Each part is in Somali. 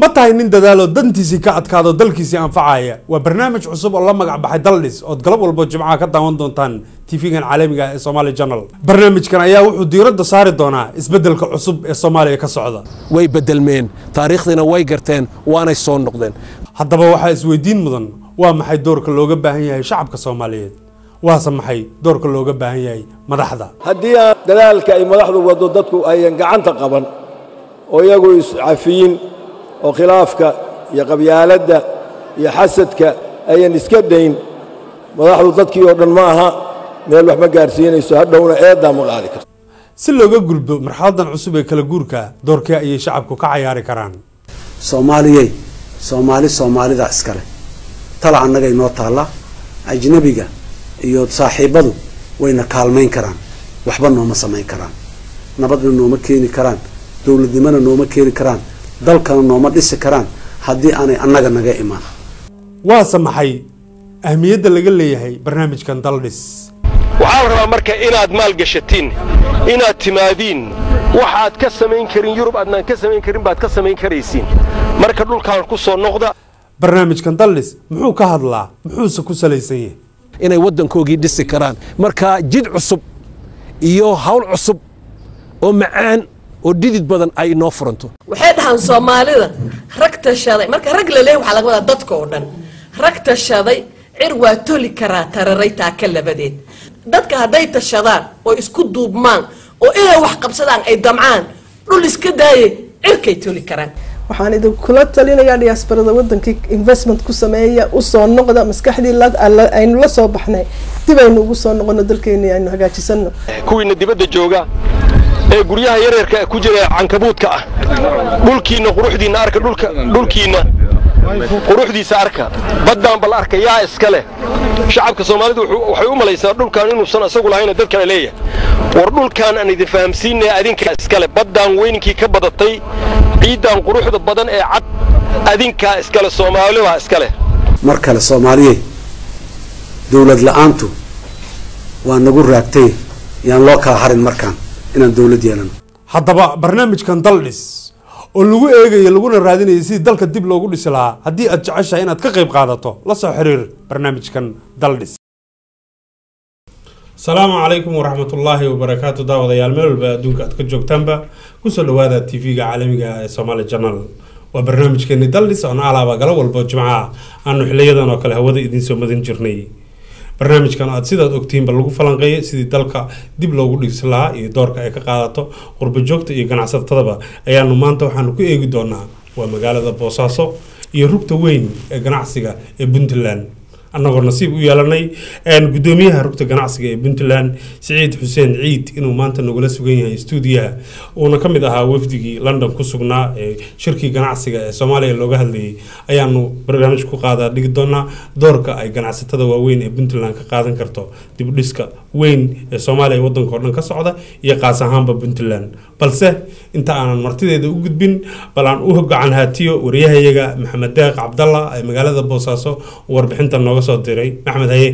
ma tahay nin dadaaloo dantiisii ka adkaado dalkiisii anfacaya waa barnaamij cusub oo la magac baxay daldhis ood galab walbo jimcaha ka daawan doontaan tv-gan caalamiga ee somaali journal barnaamijkan ayaa wuxuu diiradda saari doonaa isbeddelka cusub ee soomaaliya ka socda way bedelmeen taariikhdiina way garteen waanay soo noqdeen haddaba waxaa isweydiin mudan waa maxay doorka looga baahan yahay shacabka soomaaliyeed waase maxay doorka looga baahan yahay madaxda haddii aan dadaalka ay madaxdu waddo dadku ayan gacanta qaban oo iyagu iscafiyin oo khilaafka iyo qabyaaladda iyo xasadka ayan iska dayn madaxdu dadkii oo dhan ma aha meel wax ma gaarsiinayso hadhowna eeddaa ma qaadi karto si looga gulbo marxaladan cusub ee kala guurka doorkee ayay shacabku ka cayaari karaan soomaaliyey soomaali soomaalida iskale tala annaga inoo taalla ajnabiga iyo saaxiibadu wayna kaalmayn karaan waxba nooma samayn karaan nabadna nooma keeni karaan dowladnimona nooma keeni karaan dalkana nooma dhisi karaan haddii aanay annaga naga imaan waase maxay ahmiyadda laga leeyahay barnaamijkan daldhis waxaa la rabaa marka inaad maalgashatiin inaad timaadiin waxaad ka samayn karin yurub aadnaan ka samayn karin baad ka samayn karaysiin marka dhulkaan ku soo noqda barnaamijkan daldhis muxuu ka hadlaa muxuuse ku salaysan yahay inay waddankoogii dhisi karaan marka jid cusub iyo hawl cusub oo macaan oo dhidid badan ay inoo furanto waxay dhahaan soomaalida rag tashaday marka rag la leeyahy waxaa laga wadaa dadka oo dhan rag tashaday cir waa toli karaa tararay taaka labadeed dadka hadday tashadaan oo isku duubmaan oo inay wax qabsadaan ay damcaan dhul iska daaye cirkay toli karaan waxaan idinkula talinayaa diyaasbarada wadankii investment ku sameeya usoo noqda maskaxdii aynu la soo baxnay dib aynu ugu soo noqono dalkeeni aynu hagaajisano kuwiina dibadda jooga ee guryaha yaryarka ku jira cankabuudka ah dhulkiinna quruxdiinna arka dhulka dhulkiinna quruxdiisa arka baddaan bal arka yaa iska leh shacabka soomaalidu waxay u malaysaa dhulkaan inuusan isagu lahayna dad kale leeyahay war dhulkaan aan idin fahamsiinaya adinkaa iskale baddaan weyninkii ka badatay ciiddaan quruxda badan ee cad adinkaa iskale soomaalibaa iska leh mar kale soomaaliyey dowlad la-aantu waa nagu raagtay yaan loo kala harin markaan inaan dowlad yeelano haddaba barnaamijkan daldhis oo lagu eegayo laguna raadinayo sidii dalka dib loogu dhisi lahaa haddii aad jeceshahay inaad ka qayb qaadato la soo xiriir barnaamijkan daldhis asalaamu calaykum waraxmatullaahi wabarakaatu daawadayaal meel walba adduunka aad ka joogtaanba kusoo dhawaada t v-ga caalamiga ee somaali journal waa barnaamijkeeni daldhis oon alaaba galo walbo jimcaha aanu xiliyadan oo kale hawada idinsoo madan jirnay barnaamijkan aad sidaad ogtihiinba lagu falanqeeyay sidii dalka dib loogu dhigsi lahaa iyo doorka ay ka qaadato qurba joogta iyo ganacsatadaba ayaanu maanta waxaanu ku eegi doonaa waa magaalada boosaaso iyo rugta weyn ee ganacsiga ee puntland annagoo nasiib u yeelanay gudoomiyaha rugta ganacsiga ee puntland siciid xuseen ciid inuu maanta nagula sugan yahay stuudiyaha uuna ka mid ahaa wafdigii london ku sugnaa ee shirkii ganacsiga ee soomaaliya looga hadlayay ayaanu barnaamij ku qaadaa dhigi doonaa doorka ay ganacsatada waaweyn ee puntland ka qaadan karto dibdhiska weyn ee soomaaliya wadanka oo dhan ka socda iyo qaas ahaanba puntland balse inta aanan martideeda u gudbin bal aan u gacan haatiyo wariyahayaga maxamed deeq cabdalla ee magaalada boosaaso warbixinta nooga soo diray maxmed haye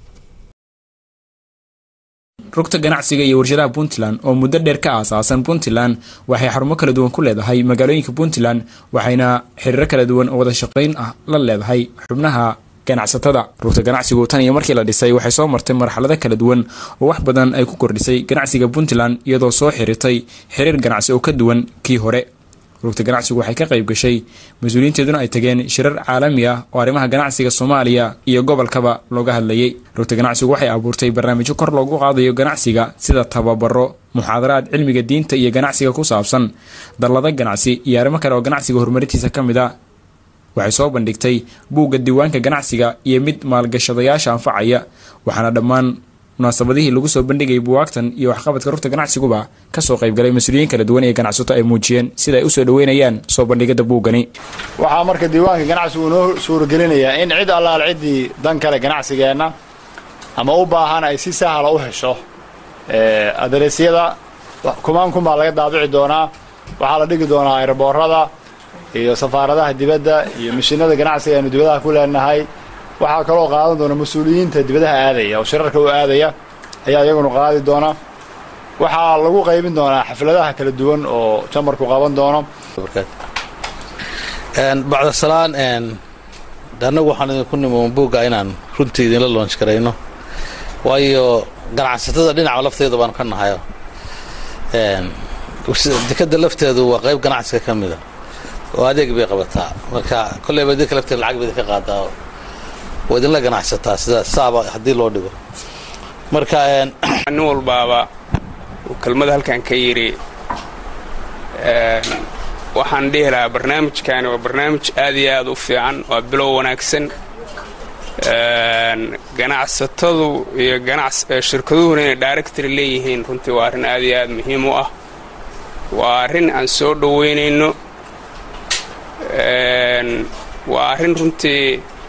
rugta ganacsiga iyo warshadaha puntland oo muddo dheer ka aasaasan puntland waxay xarumo kala duwan ku leedahay magaalooyinka puntland waxayna xiriiro kala duwan oo wada shaqayn ah la leedahay xubnaha ganacsatada rugta ganacsigu tan iyo markii la dhisay waxay soo martay marxalado kala duwan oo wax badan ay ku kordhisay ganacsiga puntland iyadoo soo xiritay xiriir ganacsi oo ka duwan kii hore rugta ganacsigu waxay ka qayb gashay mas-uuliyiinteeduna ay tageen shirar caalami ah oo arrimaha ganacsiga soomaaliya iyo gobolkaba looga hadlayay rugta ganacsigu waxay abuurtay barnaamijyo kor loogu qaadayo ganacsiga sida tababaro muxaadaraad cilmiga diinta iyo ganacsiga ku saabsan dallado ganacsi iyo arrimo kale oo ganacsiga horumarintiisa ka mid a waxay soo bandhigtay buugga diiwaanka ganacsiga iyo mid maalgashadayaasha anfacaya waxaana dhammaan munaasabadihii lagu soo bandhigayay buwaagtan iyo waxqabadka rugta ganacsiguba kasoo qaybgalay mas-uuliyiin kala duwan ee ganacsato ay muujiyeen sida ay usoo dhaweynayaan soo bandhigada buuggani waxaa marka diiwaanka ganacsigu inoo suuragelinayaa in cid allaal ciddii dan kale ganacsigeenna ama u baahan ay si sahla u hesho aderesyada kumaan kun baa laga daabici doonaa waxaa la dhigi doonaa ayraboorada iyo safaaradaha dibadda iyo mashiinada ganacsiga aynu dibadaha ku leenahay waxaa kaloo qaadan doona mas-uuliyiinta dibadaha aadaya oo shirarka u aadaya ayaa iyaguna qaadi doona waxaa lagu qaybin doonaa xafladaha kala duwan oo jamarku qaban doono bacda salaan annagu waxaan idinku nimoon buugga inaan runtii idinla loonj garayno waayo ganacsatada dhinaca lafteeda baanu ka nahayo dekadda lafteedu waa qayb ganacsiga ka mida oo adeeg bay qabataa marka kolleyba idinka lafteeda lacag ba idinka qaadaa waa idinla ganacsataa sida saaba haddii loo dhigo marka nin walbaaba uu kelmada halkan ka yidhi waxaan dhihi lahaa barnaamijkaani waa barnaamij aad iyo aad u fiican waa bilow wanaagsan ganacsatadu iyo shirkaduhuna inay directory leeyihiin runtii waa arrin aad iyo aad muhiim u ah waa arrin aan soo dhoweynayno waa arrin runtii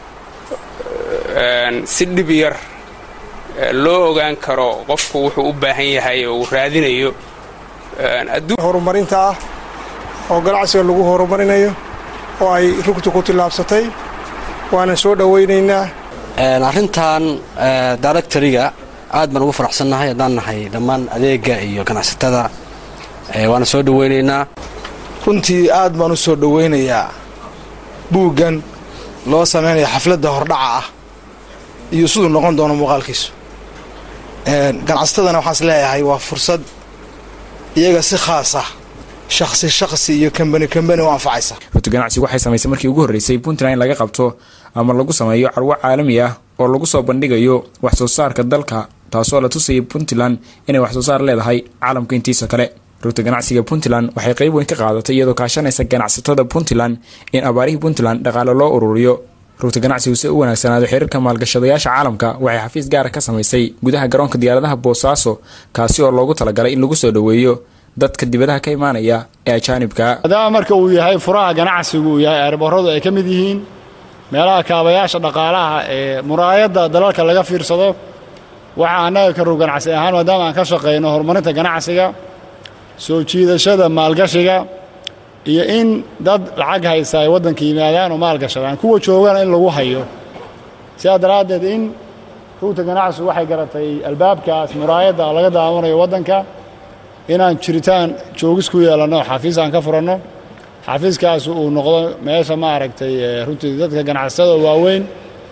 si dhib yar loo ogaan karo qofku wuxuu u baahan yahay oo uu raadinayo horumarinta ah oo ganacsiga lagu horumarinayo oo ay rugtu ku tillaabsatay waana soo dhowaynaynaa arrintan directoriga aad baan ugu faraxsannahay haddaan nahay dhammaan adeega iyo ganacsatada waana soo dhowaynaynaa runtii aad baan u soo dhowaynayaa buuggan loo samaynayo xafladda hordhaca ah iyo siduu noqon doono muuqaalkiisu ganacsatadana waxaan is leeyahay waa fursad iyaga si khaas ah shakhsi shakhsi iyo kambani kambani u anfacaysa rugta ganacsigu waxay samaysay markii ugu horreysay puntland in laga qabto ama lagu sameeyo carwo caalami ah oo lagu soo bandhigayo wax soo saarka dalka taasoo la tusayay puntland inay wax soo saar leedahay caalamka intiisa kale rugta ganacsiga puntland waxay qayb weyn ka qaadatay iyadoo kaashanaysa ganacsatada puntland in abaarihii puntland dhaqaale loo ururiyo rugta ganacsigu si u wanaagsanaado xiriirka maalgashadayaasha caalamka waxay xafiis gaara ka samaysay gudaha garoonka diyaaradaha boosaaso kaasi oo loogu talagalay in lagu soo dhoweeyo dadka dibadaha ka imaanaya ee ajaanibka maadaama marka uu yahay furaha ganacsigu uu yahay aarbooradu ay ka mid yihiin meelaha kaabayaasha dhaqaalaha ee muraayadda dalalka laga fiirsado waxaa annaga ka rug ganacsi ahaan maadaama aan ka shaqayno horumarinta ganacsiga soo jiidashada maalgashiga iyo in dad lacag haysta ay waddanka yimaadaan oo maalgashadaan kuwa joogana in lagu hayo sidaa daraaddeed in rugta ganacsigu waxay garatay albaabkaas muraayadda laga daawanayo waddanka inaan jiritaan joogis ku yeelanno xafiis aan ka furanno xafiiskaas uu noqdo meesha maaragtay runtii dadka ganacsatada waaweyn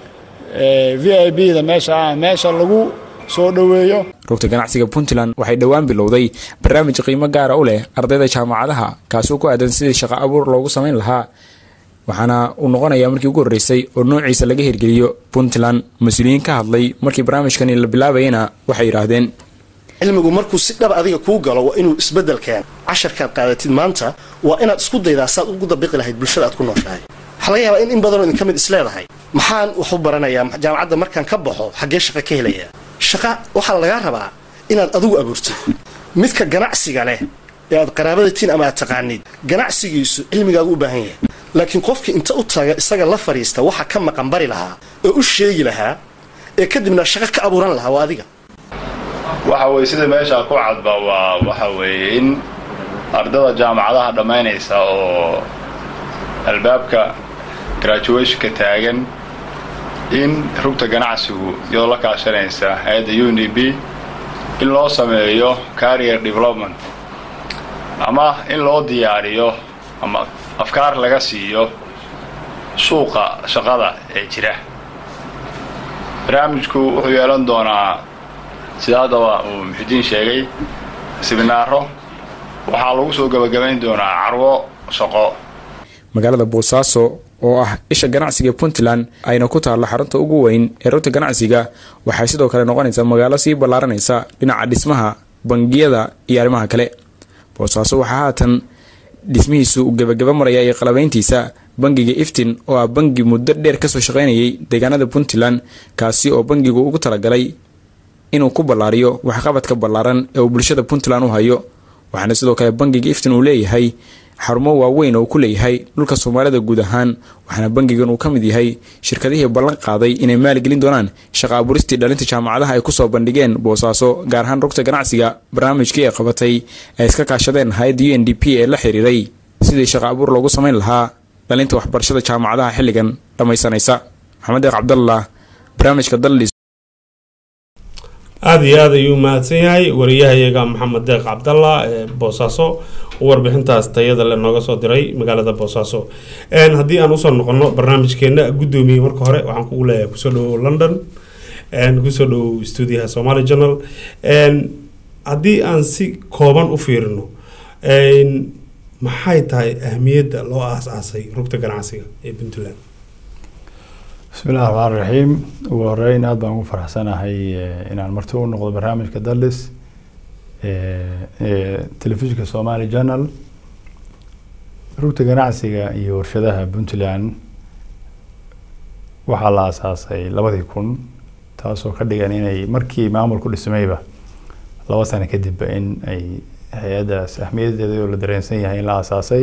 v i b da meesha ah meesha lagu soo dhoweeyo rugta ganacsiga puntland waxay dhowaan bilowday barnaamij qiimo gaara u leh ardayda jaamacadaha kaasoo ku aadan sidii shaqo abuur loogu samayn lahaa waxaana uu noqonayaa markii ugu horreysay oo noociisa laga hirgeliyo puntland mas-uuliyiin ka hadlay markii barnaamijkani la bilaabayana waxay yidhaahdeen cilmigu markuu si dhab adiga kuu galo waa inuu isbeddel keeno casharkaad qaadatid maanta waa inaad isku daydaa saad ugu dabiqi lahayd bulshada aad ku nooshahay waxaa laga yaabaa in in badanoo idinka mid isleedahay maxaan wax u baranayaa jaamacadda markaan ka baxo xaggee shaqa ka helayaa shaqa waxaa lagaa rabaa inaad adigu abuurtid midka ganacsiga leh ee aad qaraabadatiin ama aad taqaanid ganacsigiisu cilmigaagu u baahan yahay laakiin qofkii inta u taga isaga la fadhiista waxa ka maqan bari lahaa oo u sheegi lahaa ee kadibna shaqo ka abuuran lahaa waa adiga waxa weye sida meeshaa ku cadba waa waxa weeye in ardada jaamacadaha dhammaynaysa oo albaabka graduationka taagan in rugta ganacsigu iyadoo la kaashanaysa hay-adda u n d b in loo sameeyo carrier development ama in loo diyaariyo ama afkaar laga siiyo suuqa shaqada ee jira barnaamijku wuxuu yeelan doonaa sida haddaba uu muxidiin sheegay siminaaro waxaa lagu soo gebagabayn doonaa carwo shaqo magaalada boosaaso oo ah isha ganacsiga puntland ayna ku taalla xarunta ugu weyn ee rugta ganacsiga waxay sidoo kale noqonaysaa magaalo sii ballaaranaysa dhinaca dhismaha bangiyada iyo arrimaha kale boosaaso waxaa haatan dhismihiisu uu gebagaba maraya iyo qalabayntiisa bangiga iftin oo ah bangi muddo dheer kasoo shaqaynayay deegaanada puntland kaasi oo bangigu ugu talagalay inuu ku ballaariyo waxqabadka ballaaran ee uu bulshada puntland u hayo waxaana sidoo kale bangiga iftin uu leeyahay xarumo waaweyn oo ku leeyahay dhulka soomaalida guud ahaan waxaana bangigan uu ka mid yahay shirkadihii ballan qaaday inay maalgelin doonaan shaqa abuuristii dhalinta jaamacadaha ay kusoo bandhigeen boosaaso gaar ahaan rugta ganacsiga barnaamijkii ay qabatay ay iska kaashadeen hay-adda u n d p ee la xiriiray sidii shaqa abuur loogu samayn lahaa dhalinta waxbarashada jaamacadaha xilligan dhammaysanaysa maxamed eeq cabdallah barnaamijka daldhis aada iyo aad ayuu mahadsan yahay wariyahayaga maxamed deeq cabdalla ee boosaaso warbixintaas tayada le nooga soo diray magaalada boosaaso haddii aan usoo noqono barnaamijkeena guddoomiye marka hore waxaan kugu leeyahay kusoo dhawow london kusoo dhawow stuudiyaha somali journal haddii aan si kooban u fiirino maxay tahay ahmiyadda loo aas-aasay rugta ganacsiga ee puntland bismi illahi raxmaan raxiim ugu horeyn aada baan ugu faraxsanahay inaan marti u noqdo barnaamijka dallis telefishinka somali journal rugta ganacsiga iyo warshadaha puntland waxaa la aasaasay labadii kun taasoo ka dhigan inay markii maamulku dhismayba laba sano kadibba in ay hay-addaas ahmiyadeeda oo la dareensan yahay in la aasaasay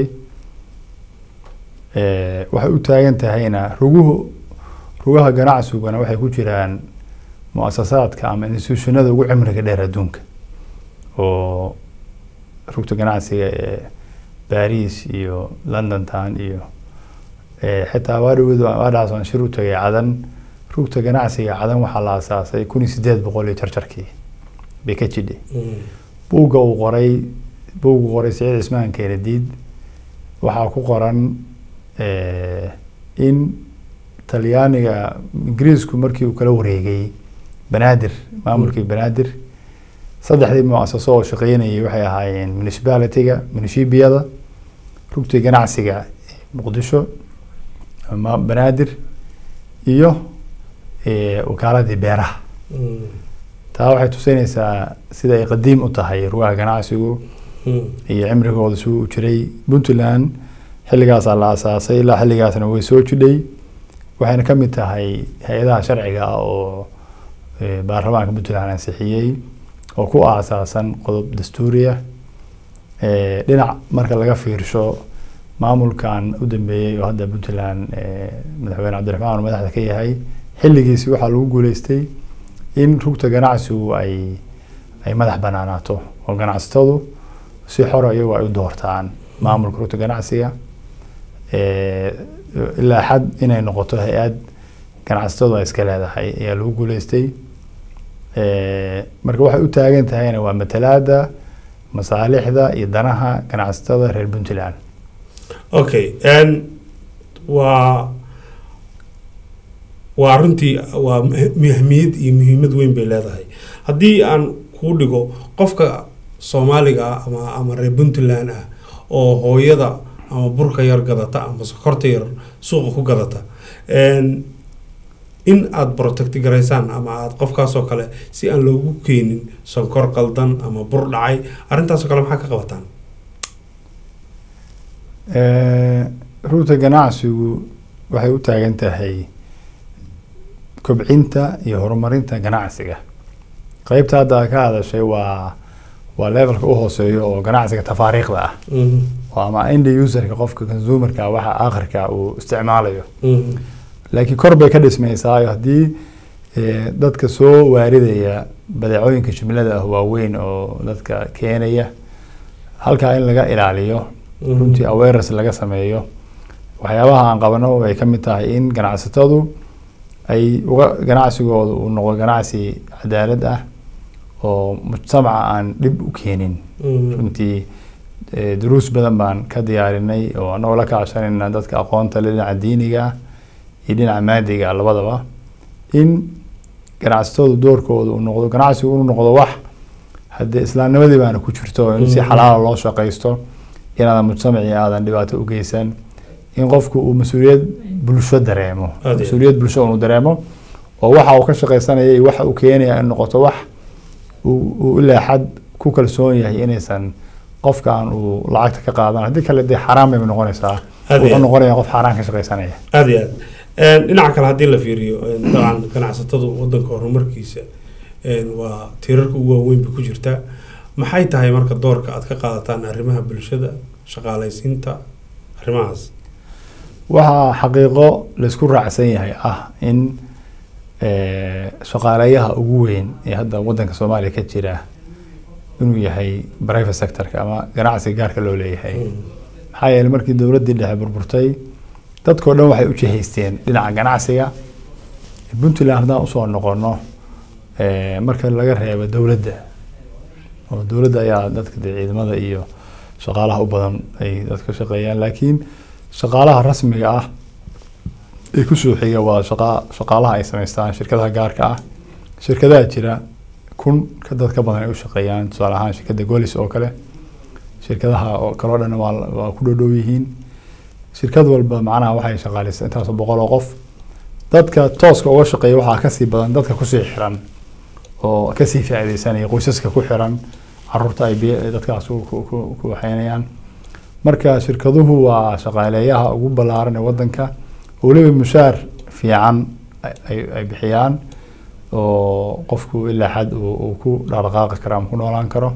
waxay u taagan tahayna ruguhu rugaha ganacsiguna waxay ku jiraan mu-asasaadka ama institutionada ugu cimriga dheer adduunka oo rugta ganacsiga ee baris iyo london town iyo xitaa waadhawed waadhaas aan shir u tagay cadan rugta ganacsiga cadan waxaa la aasaasay kun iyo sideed boqol iyo jarjarkii bay ka jidhay buugga uu qoray buuggu qoray siciid cismaan keenadiid waxaa ku qoran in talyaaniga ingiriisku markii uu kala wareegay banaadir maamulkii banaadir saddexdii mu-asaso oo shaqeynayay waxay ahaayeen municipality-ga municipiyada rugtii ganacsiga muqdisho ama banaadir iyo wakaaladii beeraha taa waxay tusinaysaa sida ay qadiim u tahay rugaha ganacsigu iyo cimrigooda suu u jiray puntland xilligaasaa la aasaasay ilaa xilligaasna way soo jidhay waxayna ka mid tahay hay-adaha sharciga ah oo baarlamaanka puntland ansixiyey oo ku aasaasan qodob dastuuriya dhinac marka laga fiirsho maamulkan u dambeeyey oo hadda puntland madaxweyne cabdiraxmaan uu madaxda ka yahay xilligiisi waxaa lagu guuleystay in rugta ganacsigu ay ay madax banaanaato oo ganacsatadu si xora iyagu ay u doortaan maamulka rugta ganacsiga ilaa xad inay noqoto hay-ad ganacsatadu ay iska leedahay ayaa lagu guuleystay marka waxay u taagan tahayna waa matalaada masaalixda iyo danaha ganacsatada reer puntland okay waa waa runtii waa ahmiyad iyo muhiimad weyn bay leedahay haddii aan kuu dhigo qofka soomaaliga ah ama ama reer puntland ah oo hooyada ama burka yar gadata ama sokorta yar suuqa ku gadata in aada protect garaysaan ama aada qofkaasoo kale si aan loogu keenin sonkor qaldan ama bur dhacay arrintaasoo kale maxaa ka qabataan rugta ganacsigu waxay u taagan tahay kobcinta iyo horumarinta ganacsiga qeybta hadda ka hadashay waa waa levelka u hooseeyo oo ganacsiga tafaariiqda ah oo ama ind userka qofka consumerka waxa akhirka uu isticmaalayo laakiin kor bay ka dhismaysaayo haddii dadka soo waaridaya badeecooyinka jumlada ah waaweyn oo dadka keenaya halkaa in laga ilaaliyo runtii awareness laga sameeyo waxyaabaha aan qabano ay ka mid tahay in ganacsatadu ay uga ganacsigooda uu noqdo ganacsi cadaalad ah oo mujtamaca aan dhib u keenin runtii duruus badan baan ka diyaarinay oo anagoo la kaashanayna dadka aqoonta le dhinaca diiniga iyo dhinaca maadiga labadaba in ganacsatadu doorkooda uu noqdo ganacsigu inuu noqdo wax haddee islaamnimadii baana ku jirto in si xalaala loo shaqaysto inaadan mujtamacii aadan dhibaato u geysan in qofku uu mas-uuliyad bulsho dareemo mas-uuliyad bulsho uu dareemo oo waxa uu ka shaqaysanaya iyo waxa uu keenaya in noqoto wax uu ilaa xad ku kalsoon yahay inaysan qofkan uu lacagta ka qaadan haddii kale dee xaaraan bay noqonaysaa wuxuu noqonaya qof xaaraan ka shaqaysanaya aada iyo aad dhinaca kale haddii la fiiriyo dabcan ganacsatadu wadanka horumarkiisa waa tiirarka ugu waaweyn bay ku jirtaa maxay tahay marka doorka aad ka qaadataan arrimaha bulshada shaqaalaysiinta arrimahaas waxaa xaqiiqo laysku raacsan yahay ah in shaqaaleyaha ugu weyn ee hadda wadanka soomaaliya ka jira inuu yahay private sectorka ama ganacsiga gaarka loo leeyahay maxaa yeeley markii dowladdii dhexe burburtay dadkao dhan waxay u jihaysteen dhinaca ganacsiga puntland haddaan usoo noqono Eh, marka laga reebo dowladda oo dowladda ayaa dadka dee ciidamada iyo shaqaalaha u badan ay dadka shaqeeyaan laakiin shaqaalaha rasmiga ah ee kusoo xiga waa shaqa shaqaalaha ay samaystaan shirkadaha gaarka ah shirkadaha jira kun ka dad ka badan ay u shaqeeyaan tusaale ahaan shirkadda golis oo kale shirkadaha oo kaloo dhan waa waa ku dhow dhow yihiin shirkad walba macnaha waxay shaqaaleysaa intaasoo boqol oo qof dadka tooska uga shaqeeya waxaa kasii badan dadka kusii xiran oo kasii faa'iideysanaya qoysaska ku xiran caruurta ay bi- dadkaas ku- ku- ku ku waxeynayaan marka shirkaduhu waa shaqaaleeyaha ugu ballaaran ee wadanka oo weliba mushaar fiican ay- ay ay bixiyaan oo qofku ilaa xad uu uu ku dhaqdhaqaaqi karo ama ku noolaan karo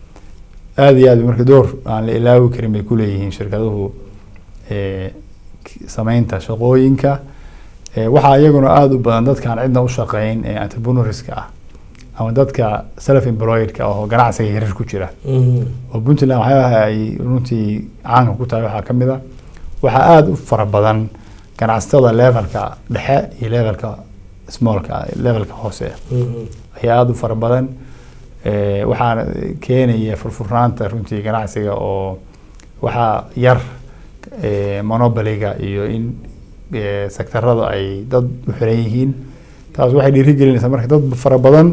aada iyo aad marka door aan la ilaawi karin bay kuleeyihiin shirkaduhu eh, k- sameynta shaqooyinka Eh, waxaa iyaguna aada u badan dadkaan cidna u shaqeyn ee entrepreneurska ah ama dadka self employedka oo ganacsiga yaryar ku jira oo puntland waxyaabaha ay runtii caanka ku tahay waxaa ka mid a waxaa aada u fara badan ganacsatada levelka dhexe iyo levelka smallka levelka hoose ayaa aada u fara badan Eh, waxaana keenaya furfurnaanta runtii ganacsiga oo waxaa yar eh, monopoliga iyo in eh, sektarada ay dad u xiran yihiin taas waxay dhiirigelinaysaa marka dad fara badan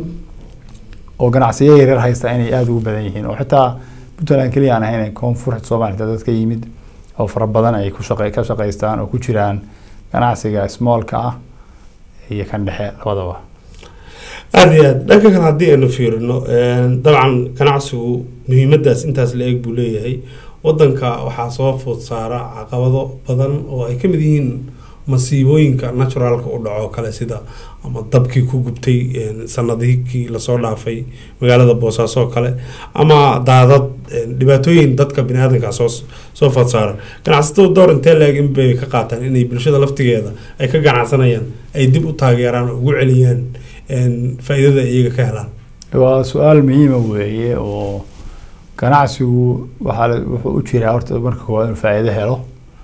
oo ganacsiyo yaryar haysta inay aada ugu badan yihiin oo xitaa puntland keliya aan ahayn koonfurta soomaaliya dad ka yimid oo fara badan ay ku shaqe ka shaqaystaan oo ku jiraan ganacsiga smallka ah iyo kan dhexe labadaba aada iyo aad dhanka kale haddii aynu fiirino dabcan ganacsigu muhiimadaas intaas la eeg buu leeyahay wadanka waxaa soo food saara caqabado badan oo ay ka mid yihiin masiibooyinka naturalka u dhaco kale sida ama dabkii ku gubtay sanadihii lasoo dhaafay magaalada boosaaso oo kale ama daadad dhibaatooyin dadka biniaadanka soo soo food saara ganacsatadu door intee la-eg in bay ka qaataan inay bulshada laftigeeda ay ka ganacsanayaan ay dib u taageeraan oo ugu celiyaan faa-iidada iyaga ka helaan waa su-aal muhiima weeye oo ganacsigu waxaa la- wuxuu u jiraa horta marka koowaad inuu faa'iido helo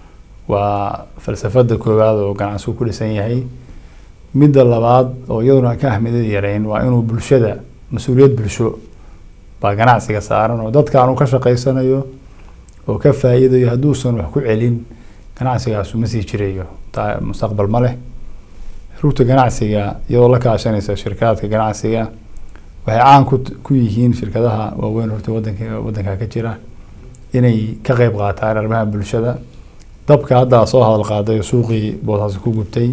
waa falsafada koowaad oo ganacsigu ku dhisan yahay midda labaad oo iyaduna ka ahmiyad yareyn waa inuu bulshada mas-uuliyad bulsho baa ganacsiga saaran oo dadka aanu ka shaqaysanayo oo ka faa'iidayo hadduusan wax ku celin ganacsigaasu ma sii jirayo taa mustaqbal ma leh rugta ganacsiga iyadoo la kaashanaysa shirkadka ganacsiga waxay caan ku ku yihiin shirkadaha waaweyn horta wadanka wadanka ka jira inay ka qeyb qaataan arrimaha bulshada dabka hadda soo hadal qaaday oo suuqii boosaaso ku gubtay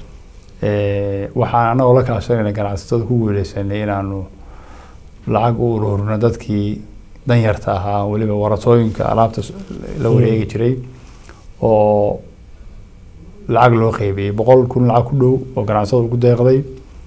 Eh, waxaan anagoo la kaashanayna ganacsatada ku guuleysanay inaanu lacag u ururino dadkii danyarta ahaa weliba waratooyinka alaabta s- la wareegi jiray oo lacag loo qeybiyey boqol kun lacag ku dhow oo ganacsadu ku deeqday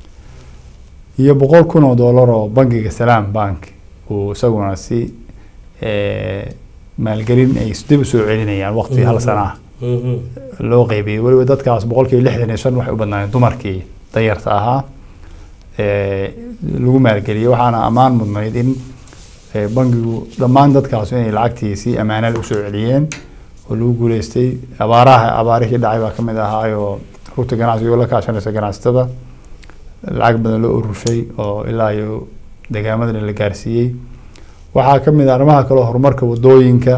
iyo boqol kun oo dollar oo bangiga salaam bank uu isaguna si eh, maalgelin ay dib u soo celinayaan waqti hal sana ah loo qeybiyey weliba dadkaas boqolkiiba lixdan iyo shan waxay u badnaayeen dumarkii danyarta ahaa Eh, lagu maalgeliyey waxaana ammaan mudnayd in eh, bangigu dhammaan dadkaas inay lacagtii si ammaanada usoo celiyeen oo lagu guuleystay abaaraha abaarihii dhacay baa kamid ahaayoo rugta ganacsiga oo la kaashanaysa ganacsatada lacag badan loo ururshay oo ilaa iyo deegaamadana la gaarsiiyey waxaa ka mid ah arrimaha kale oo horumarka wadooyinka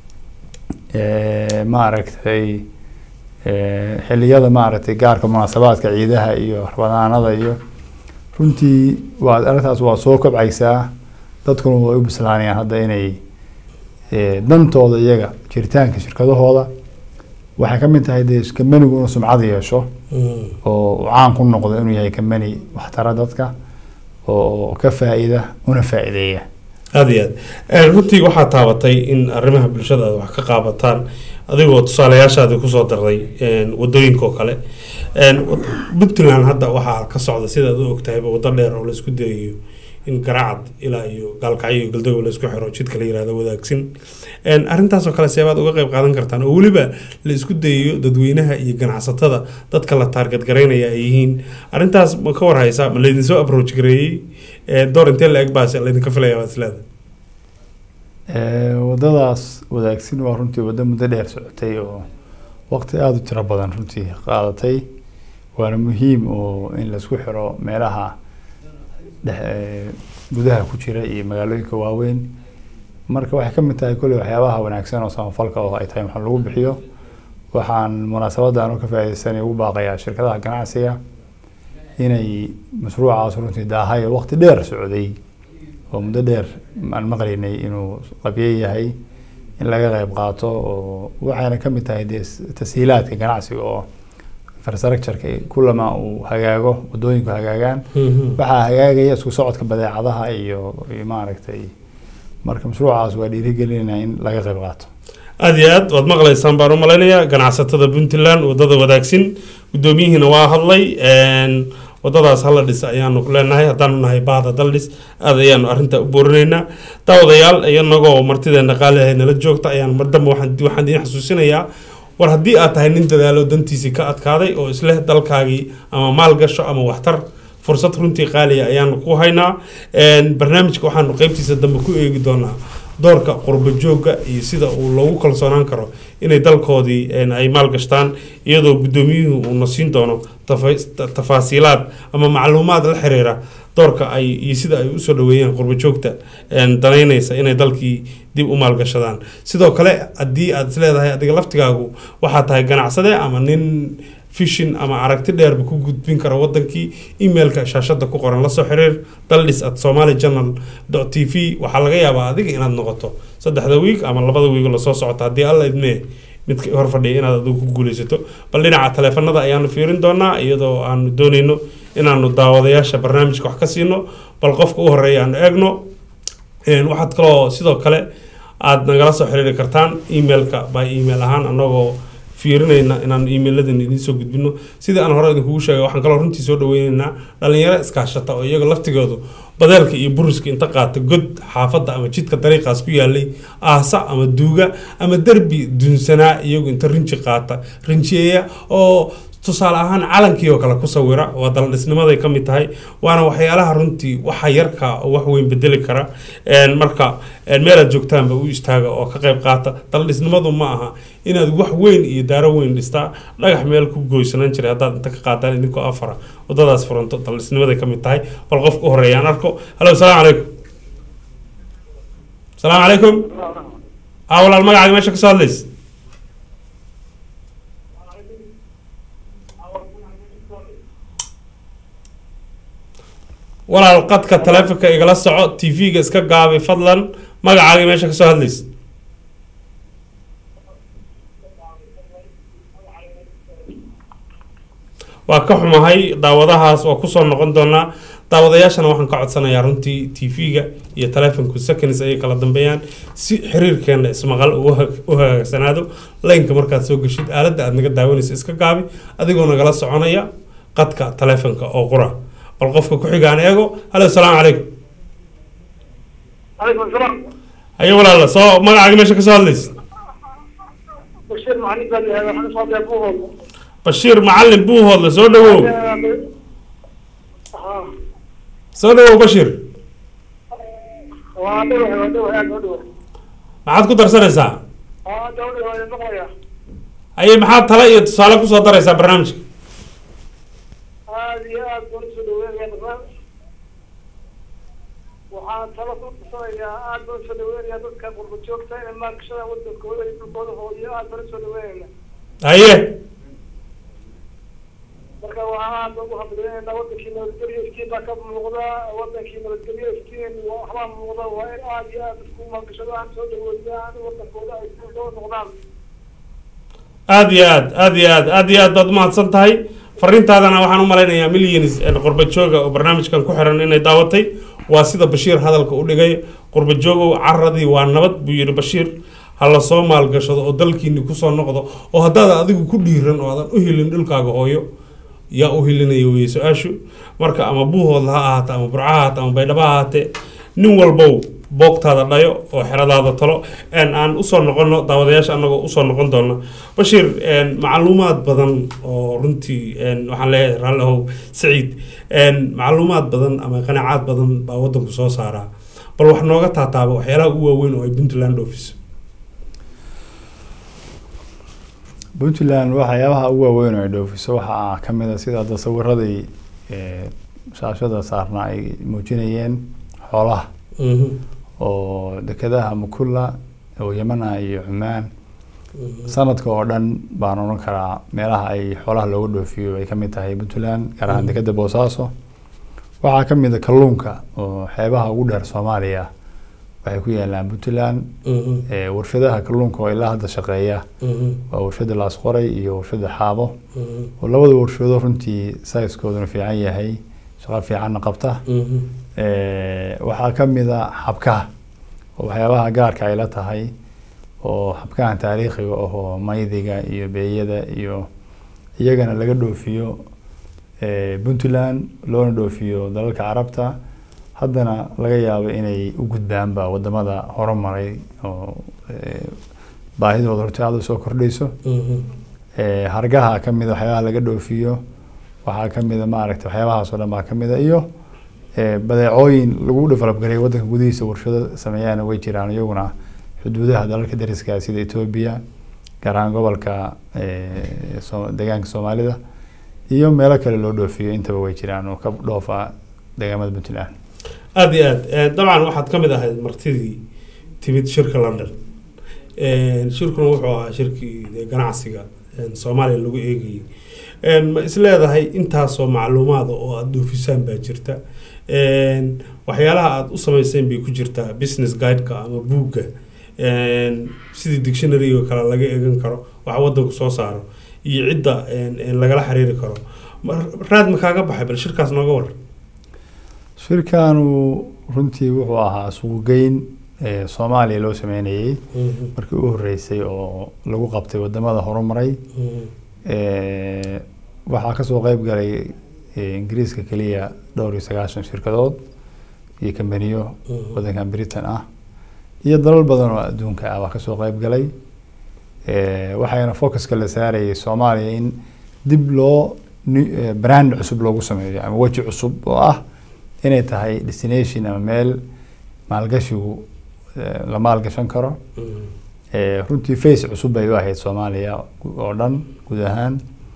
eh, maaragtay eh, xilliyada maaragtay gaarka munaasabaadka ciidaha iyo rabadaanada iyo runtii waa arrintaas waa soo kobcaysaa dadkuna way u bislaanayaan hadda inay eh, dantooda iyaga jiritaanka shirkadahooda waxay ka mid tahay dee kambanigu inuu sumcad yeesho oo uu caan ku noqdo inuu yahay kambani waxtara dadka oo ka faa'iida una faa'iideeya aada iyo aad runtii waxaa taabatay in arrimaha bulshada aad wax ka qaabataan adigoo tusaalayaashaadii kusoo darday wadooyinka oo kale puntland hadda waxaa ka socda sidaad u ogtahayba waddo dheer oo laisku dayayo in garaacad ilaa iyo gaalkacyo iyo galdogob laisku xiro jidka la yirahdo wadaagsin arrintaasoo kale seebaad uga qayb qaadan kartaan oo weliba la isku dayayo dadweynaha iyo ganacsatada dadka la taarget garaynaya ay yihiin arrintaas ma ka warhaysaa ma laydin soo approach gareeyey door intee la eg baase laydinka filaya baad isleedahay Eh, waddadaas wadaagsin waa runtii waddo muddo dheer socotay oo waqti aada u tiro badan runtii qaadatay waana muhiim oo in laisku xiro meelaha dhex eh, gudaha ku jira iyo magaalooyinka waaweyn marka waxay ka mid tahay kolley waxyaabaha wanaagsan oo samafalka oo ay tahay wax lagu bixiyo waxaan munaasabadda anu ka faa'iidaysanay ugu baaqayaa shirkadaha ganacsiga inay mashruucaas runtii daahay oo waqti dheer socday oo muddo dheer aan maqlaynay inuu qabye yahay in laga qayb qaato oo waxayna ka mid tahay dee s- tashiilaadka ganacsiga oo infrastructureka kulama uu hagaago wadooyinku hagaagaan Mhm. waxaa hagaagaya isku socodka badeecadaha iyo iyo maaragtay marka mashruucaas waa dhiirigelinayna in laga qayb qaato aad iyo aad waad maqlaysaan baan u malaynayaa ganacsatada puntland wadada wadaagsin gudoomiyihiina waa hadlay een, wadadaas hala dhis ayaanu leenahay haddaanu nahay baahda daldhis aad ayaanu arrinta u boorinaynaa daawadayaal iyanagoo martideena qaalihay nala joogta ayaan mar dambe waxaan waxaan idiin xasuusinayaa war haddii aad tahay nin dadaalo dantiisii ka adkaaday oo isleh dalkaagii ama maal gasho ama waxtar fursad runtii qaaliya ayaanu ku haynaa Een, barnaamijka waxaanu qeybtiisa dambe ku eegi doonaa doorka qurbo joogga iyo sida uu loogu kalsoonaan karo inay dalkoodii een, ay maalgashtaan iyadoo guddoomiyuhu uuna siin doono tafa- ta- tafaasiilaad ama macluumaad la xiriira doorka ay iyo sida ay usoo dhaweeyeen qurbo joogta een, danaynaysa inay dalkii dib u maalgashadaan sidoo kale haddii aad isleedahay adiga laftigaagu waxaa tahay ganacsade ama nin fishin ama aragti dheerba ku gudbin kara wadankii emailka shaashada ku qoran lasoo xiriir daldhis at somali journal t v waxaa laga yaabaa adiga inaad noqoto saddexda wiig ama labada wiig lasoo socota haddii alla idmee midka hor fadhiya inaad adigu ku guuleysato bal dhinaca taleefanada ayaanu fiirin doonaa iyadoo aanu dooneyno inaanu daawadayaasha barnaamijka wax ka siino bal qofka u horeeya aanu eegno Een, waxaad kaloo sidoo kale aad nagala soo xiriiri kartaan emailka by email ahaan anagoo fiirinayna inaan emailadan idiin soo gudbino sidii aan hore idinkugu sheegay waxaan kaloo runtii soo dhaweyneynaa dhalinyaro iskaashata oo iyaga laftigoodu badeelka iyo buriska inta qaata god xaafadda ama jidka dariiqaas ku yaalay aasa ama duuga ama derbi dunsanaa iyagu inta rinji qaata rinjiyeeya oo tusaale ahaan calankii oo kale ku sawira waa daldhisnimaday ka mid tahay waana waxyaalaha runtii waxa yarka oo wax weyn bedeli kara Een, marka een, meelaad joogtaanba u istaaga oo ka qayb qaata daldhisnimadu ma aha inaad wax weyn iyo daaro weyn dhistaa dhagax meel ku goysanaan jiray haddaad inta ka qaataan idinkoo afara wadadaas furanto daldhisnimaday ka mid tahay bal qofka u horeeyaan arko halo salaamu calaykum salaamu calaykum aa walaal magacaaga meesha kasoo hadlaysa walaal qadka taleefonka igala soco tv-ga iska gaabi fadlan magacaaga meesha kasoo hadlaysa waa ka xumahay daawadahaas waa kusoo noqon doonaa daawadayaashana waxaan ka codsanayaa runtii tv-ga iyo taleefonku seconds ayay kala dambeeyaan si xiriirkeena ismaqal uu ha- u hagaagsanaado laynka markaad soo geshid aaladda aad naga daawanaysa iska gaabi adigoo nagala soconaya qadka taleefonka oo qura bal qofka ku xigaan eego halo salaamu calaykum عليكم السلام haye walaala soo magacaaga meesha kasoo hadlaysa بشير معلم قال لي هذا احنا صوت ابوهم bashiir macalin buuhoodle soo dhawow ها soo dhawow bashiir وادوه وادوه يا ودوه maxaad ku darsanaysaa ها دوله يا مقيا haye maxaad tale iyo tusaale kusoo daraysaa barnaamijka هذه يا دولة سلوين يا نظام waxaan talo ku tusanayaa aad baan soo dhaweynaya dadka qurba joogta in maalgashada wadankooda iyo dhulkooda hoodiyo aad baan soo dhaweynayna haye marka waxaan aad ugu hamdaynaynaa wadankii nabadgelyo iftiin baa ka muuqda wadankii nabadgelyo iftiin waxbaa muuqda waa in aad iyo aad isku maalgashadaan soo dhaweeyaan wadankooda ay soo noqdaan aad iyo aad aad iyo aad aad iyo aad baad umahadsan tahay fariintaadana waxaan u malaynayaa millions qurba jooga oo barnaamijkan ku xiran inay daawatay waa sida bashiir hadalka u dhigay qurba joogow caradii waa nabad buu yidhi bashiir ha la soo maalgashado oo dalkiini kusoo noqdo oo haddaad adigu ku dhiiran oo aadan u helin dhulkaaga hooyo yaa u helinaya weye su-aashu marka ama buuhoodla ha ahaate ama burca ha ahaate ama baydhaba ha ahaatee nin walbow boogtaada dhayo oo xeradaada talo een, aan usoo noqono daawadayaasha anagoo usoo noqon doona bashiir een, macluumaad badan oo runtii een, waxaan leeyahay raalli ahow saciid een, macluumaad badan ama qanacaad badan baa wadanku soo saaraa bal wax nooga taataaba waxyaalaha ugu waaweyn oo ay puntland office puntland waxyaabaha ugu waaweyn oo ay dhoofiso waxaa ka mid a sida hadda sawiradii eh, shaashada saarna ay muujinayeen xoolaha oo dekedaha mukula oo yamana iyo cumaan sanadka oo dhan baan odhan karaa meelaha ay xoolaha looga dhoofiyo ay kamid tahay puntland gaar ahaan dekeda boosaaso waxaa ka mid a kalluunka oo xeebaha ugu dheer soomaaliya waxay ku yaalaan puntland warshadaha kalluunka oo ilaa hadda shaqeeya waa warshada laasqoray iyo warshada xaabo oo labada warshado runtii saiskooduna fiican yahay shaqo fiicanna qabta waxaa ka mid a xabkaha oo waxyaabaha gaarka ay la tahay oo xabkahan taariikhiga ahoo maydiga iyo beeyada iyo iyagana laga dhoofiyo puntland loona dhoofiyo dalalka carabta haddana laga yaabo inay u gudbaanba wadamada horumaray oo baahidooda horta aada usoo kordhayso hargaha ka mida waxyaabaha laga dhoofiyo waxaa ka mida maaragta waxyaabahaas oo dhan baa ka mida iyo badeecooyin lagu develop garay waddanka gudihiisa warshado sameeyaana way jiraan iyaguna xuduudaha dalalka dariska sida etoobiya gaar ahaan gobolka deegaanka soomaalida iyo meelo kale loo dhoofiyo intaba way jiraan oo ka dhoofa deegaamada puntland aada iyo aad dabcan waxaad ka mid ahayd martidii timid shirka london shirkuna wuxuu ahaa shirkii ganacsiga soomaaliya lagu eegayay ma isleedahay intaasoo macluumaada oo aada dhoofisaan baa jirta waxyaalaha aada u sameyseen bay ku jirtaa business guideka ama buugga sidii dictionary oo kale laga eegan karo waxa wadanku soo saaro iyo cidda lagala xiriiri karo raad ma kaaga baxay bal shirkaas nooga war shirkanu runtii wuxuu ahaa suuqgeyn soomaaliya loo sameynayey markii u horeysay oo lagu qabtay wadamada horumaray waxaa kasoo qeyb galay ingiriiska keliya dhowr iyo sagaashan shirkadood iyo kambaniyo wadankan britain ah iyo dalal badan oo adduunka ah waa kasoo qeyb galay waxayna focuska la saarayay soomaaliya in dib loo brand cusub loogu sameeyo ama weji cusub oo ah inay tahay destination ama meel maalgashigu la maalgashan karo runtii face cusub bay u ahayd soomaaliya oo dhan guud ahaan